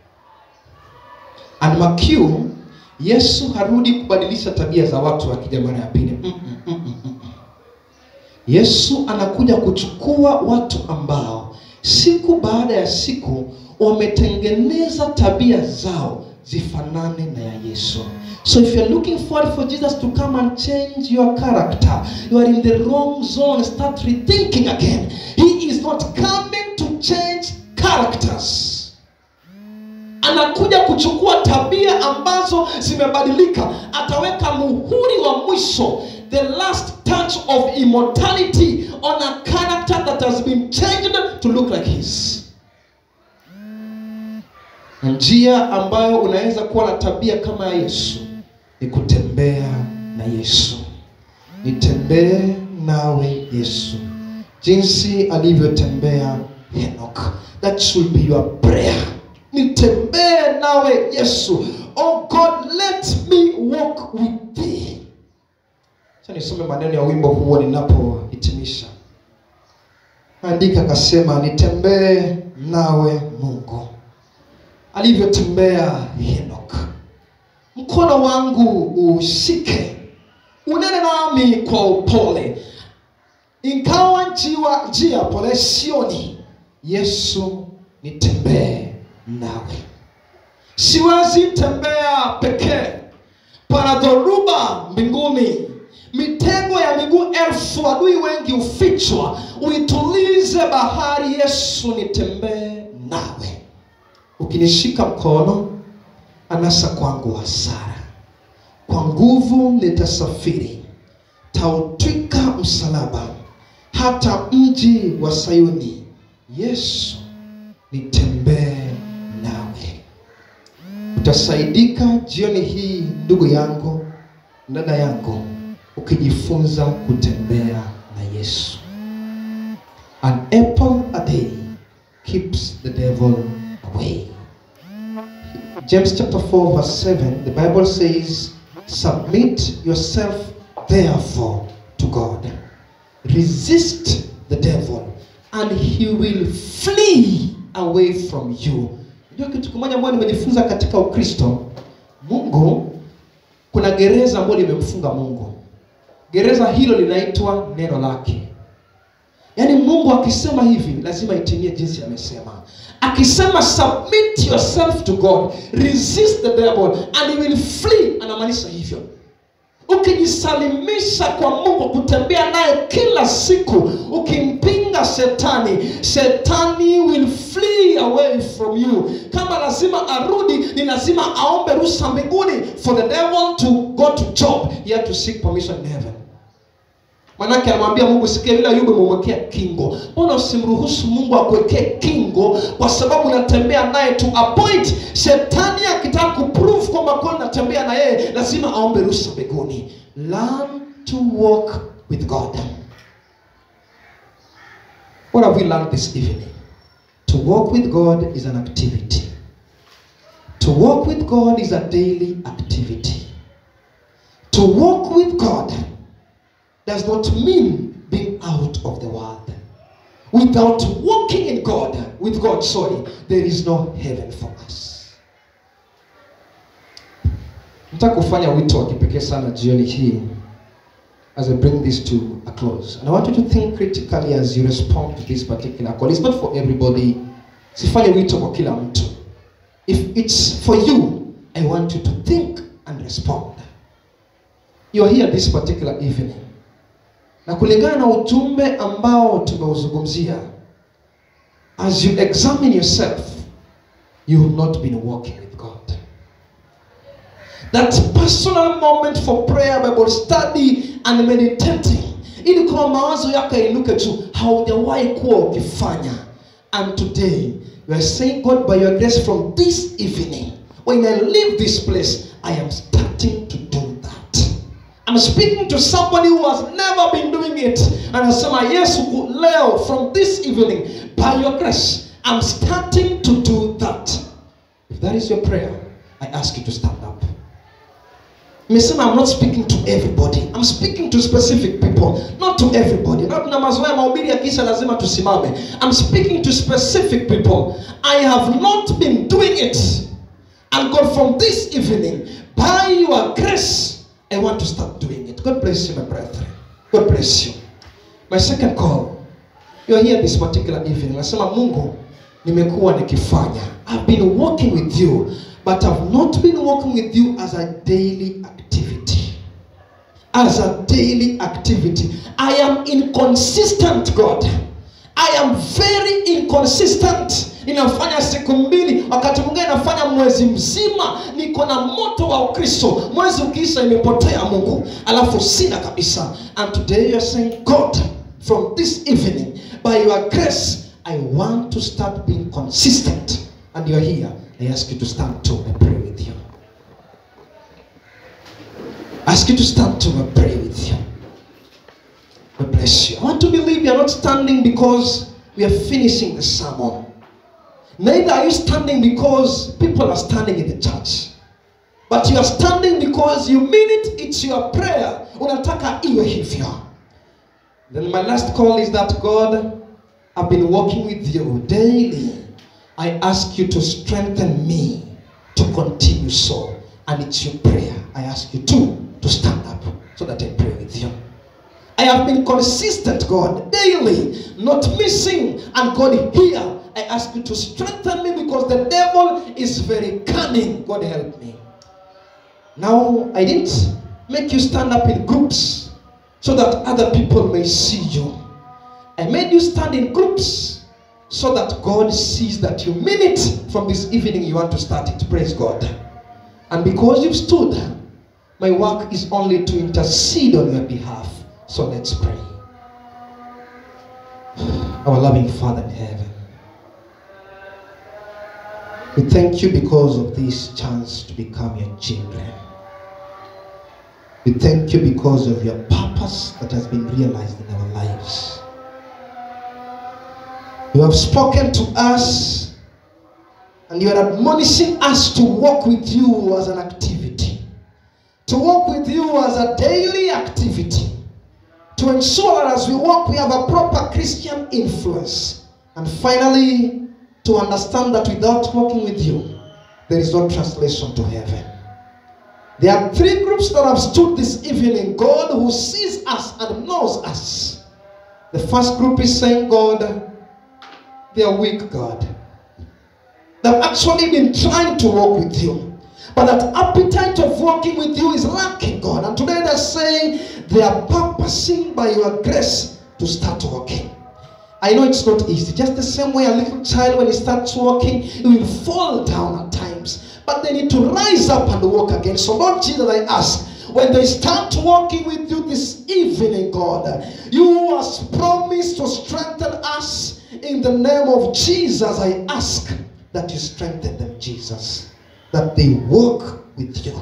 And Makiu, Yesu harudi kubadilisha tabia za watu akija mara ya pili. Mm, mm, mm, mm, mm. Yesu anakuja kuchukua watu ambao siku baada ya siku wametengeneza tabia zao zifanane na ya Yesu. So if you're looking forward for Jesus to come and change your character, you are in the wrong zone. Start rethinking again. He is not coming to change characters. Anakuja atakuja kuchukua tabia ambazo zimebadilika ataweka muhuri wa mwisho the last touch of immortality on a character that has been changed to look like his na njia ambayo unaweza kuwa na tabia kama ya yesu ni kutembea na yesu nitembee nawe yesu jinsi alivyotembea henok that should be your prayer nitembee nawe yesu oh god let me walk with thee Acha nisome maneno ya wimbo huo ninapohitimisha andika akasema nitembee nawe mungu alivyotembea henok mkono wangu ushike unene nami kwa upole ingawa njiwa njia pole sioni yesu nitembee nawe siwezi tembea pekee pana dhoruba mbinguni mitego ya miguu elfu adui wengi hufichwa uitulize bahari yesu nitembee nawe ukinishika mkono anasa kwangu hasara kwa nguvu nitasafiri tautwika msalaba hata mji wa sayuni yesu nitembee nawe utasaidika jioni hii ndugu yangu dada yangu ukijifunza kutembea na yesu an apple a day keeps the devil away James chapter 4, verse 7, the Bible says, Submit yourself therefore to God. Resist the devil, and he will flee away from you. Ndio kitu kimoja ambayo nimejifunza katika Ukristo. Mungu, kuna gereza ambalo limemfunga Mungu. Gereza hilo linaitwa neno lake. Yaani Mungu akisema hivi lazima itimie jinsi amesema. Akisema submit yourself to God, resist the devil and he will flee, anamaanisha hivyo. Ukijisalimisha kwa Mungu, kutembea naye kila siku, ukimpinga shetani, shetani will flee away from you. Kama lazima arudi, ni lazima aombe ruhusa mbinguni for the devil to go to Job. He had to seek permission in heaven. Manake anamwambia Mungu, sikia yule Ayubu umemwekea kingo, mbona usimruhusu Mungu akuwekee kingo? Kwa sababu unatembea naye to a point. Shetani akitaka kuprove kwamba kweli unatembea na yeye, lazima aombe ruhusa mbinguni. Learn to walk with God. What have we learned this evening? To walk with God is an activity. To walk with God is a daily activity. To walk with God does not mean being out of the world. Without walking in God, with God, sorry, there is no heaven for us. Nataka kufanya wito wa kipekee sana jioni hii as I bring this to a close. And I want you to think critically as you respond to this particular call. It's not for everybody. Sifanye wito kwa kila mtu. If it's for you, I want you to think and respond. You are here this particular evening na kulingana na ujumbe ambao tumeuzungumzia as you examine yourself you have not been walking with god that personal moment for prayer bible study and meditating ili kwamba mawazo yako yainuke juu haujawahi kuwa ukifanya and today you are saying god by your grace from this evening when i leave this place i am starting to do that I'm speaking to somebody who has never been doing it. And anasema Yesu leo from this evening by your grace I'm starting to do that. If that is your prayer, I ask you to stand up. Nimesema I'm not speaking to everybody. I'm speaking to specific people, not to everybody. Na tuna mazoea mahubiri ya kisha lazima tusimame. I'm speaking to specific people. I have not been doing it. And God from this evening by your grace I want to start doing it. God bless you, my brethren. God bless you. My second call. You're here this particular evening. Nasema Mungu, nimekuwa nikifanya. I've been walking with you, but I've not been walking with you as a daily activity. As a daily activity. I am inconsistent, God. I am very inconsistent. ninafanya siku mbili wakati mwingine nafanya mwezi mzima niko na moto wa ukristo mwezi ukiisha imepotea mungu alafu sina kabisa and today you are saying god from this evening by your grace i want to start being consistent and you are here i ask you to stand to and pray with you ask you to stand to and pray with you God bless you. I want to believe you are not standing because we are finishing the sermon. Neither are you standing because people are standing in the church. But you are standing because you mean it, it's your prayer. Unataka iwe hivyo. Then my last call is that God, I've been walking with you daily. I ask you to strengthen me to continue so. And it's your prayer. I ask you to, to stand up so that I pray with you. I have been consistent, God, daily, not missing. And God, here, I ask you to strengthen me because the devil is very cunning. God, help me. Now, I didn't make you stand up in groups so that other people may see you. I made you stand in groups so that God sees that you mean it from this evening you want to start it. Praise God. And because you've stood, my work is only to intercede on your behalf. So let's pray. Our loving Father in heaven, we thank you because of this chance to become your children. We thank you because of your purpose that has been realized in our lives. You have spoken to us and you are admonishing us to walk with you as an activity, to walk with you as a daily activity to ensure that as we walk, we have a proper Christian influence. And finally, to understand that without walking with you, there is no translation to heaven. There are three groups that have stood this evening God who sees us and knows us. The first group is saying, God, they are weak, God. They've actually been trying to walk with you. But that appetite of walking with you is lacking, God. And today they're saying they are purposing by your grace to start walking. I know it's not easy. Just the same way a little child, when he starts walking, he will fall down at times. But they need to rise up and walk again. So, Lord Jesus, I ask, when they start walking with you this evening, God, you has promised to strengthen us in the name of Jesus. I ask that you strengthen them, Jesus that they walk with you.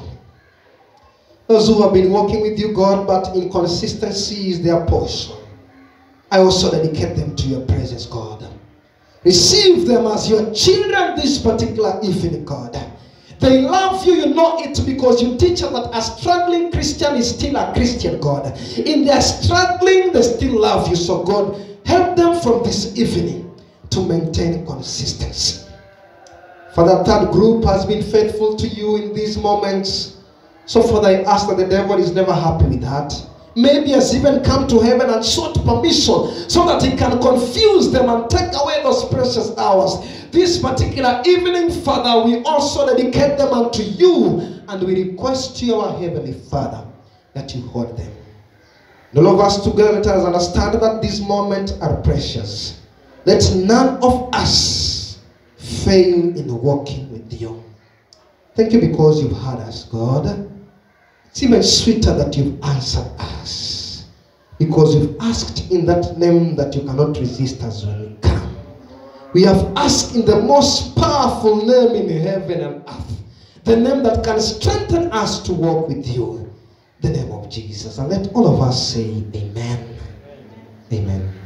Those who have been walking with you, God, but inconsistency is their portion. I also dedicate them to your presence, God. Receive them as your children this particular evening, God. They love you, you know it because you teach them that a struggling Christian is still a Christian, God. In their struggling, they still love you. So, God, help them from this evening to maintain consistency. For the third group has been faithful to you in these moments. So, Father, I ask that the devil is never happy with that. Maybe has even come to heaven and sought permission so that he can confuse them and take away those precious hours. This particular evening, Father, we also dedicate them unto you and we request you, our Heavenly Father, that you hold them. And all of us together, let us understand that these moments are precious. Let none of us fail in walking with you. Thank you because you've heard us, God. It's even sweeter that you've answered us. Because you've asked in that name that you cannot resist us when we come. We have asked in the most powerful name in heaven and earth. The name that can strengthen us to walk with you. The name of Jesus. And let all of us say, Amen. Amen.